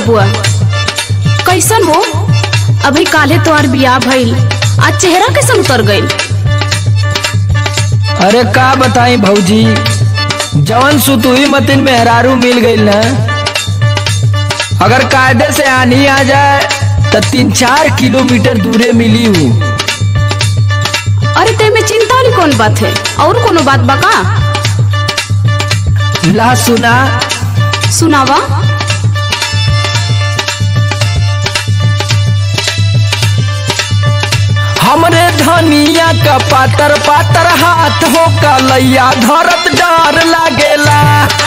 हुआ कैसन हो अभी काले तोहार बियाह भइल आज चेहरा कैसन उतर गइल अरे का बताई भौजी जवन सुतुई मतिन मेहरारू मिल गई ना अगर कायदे से आनी आ जाए तो तीन चार किलोमीटर दूरे मिली हूँ अरे ते में चिंता वाली कौन बात है और कोनो बात बा का ला सुना सुनावा हमरे धनिया का पातर पातर हाथ हो कलैया धरत डर लागेला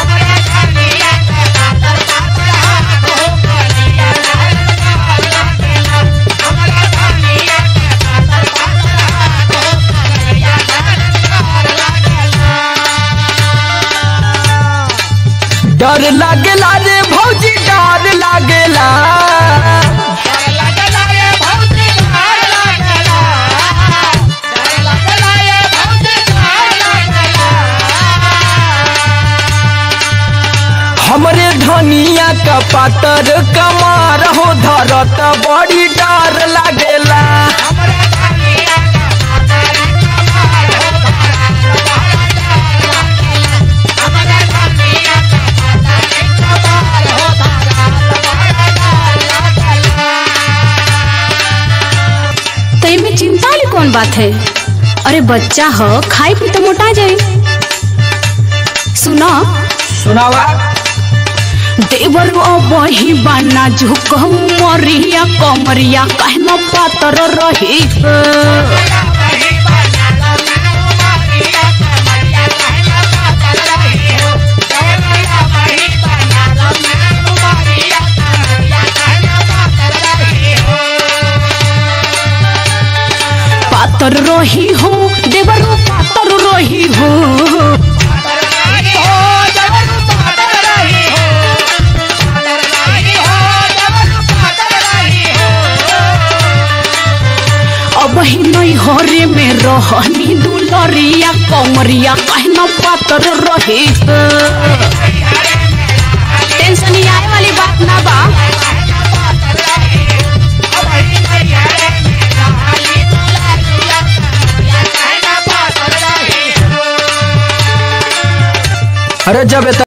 डर लागेला रे भौजी डर लागेला हमरे धनिया का पातर कमार हो धरत बड़ी डर लागेला ते में चिंता वाली कौन बात है अरे बच्चा हो खाई पी तो मोटा जाए सुना सुनावा देवर बही बाना झुक मरिया कमरिया कहना पातर रही पातर रही हो देवर पातर रही हो अब ही नहीं हरे में रहनी दुलरिया कमरिया कहना पातर रही टेंशन ही आए वाली बात ना बा अरे जब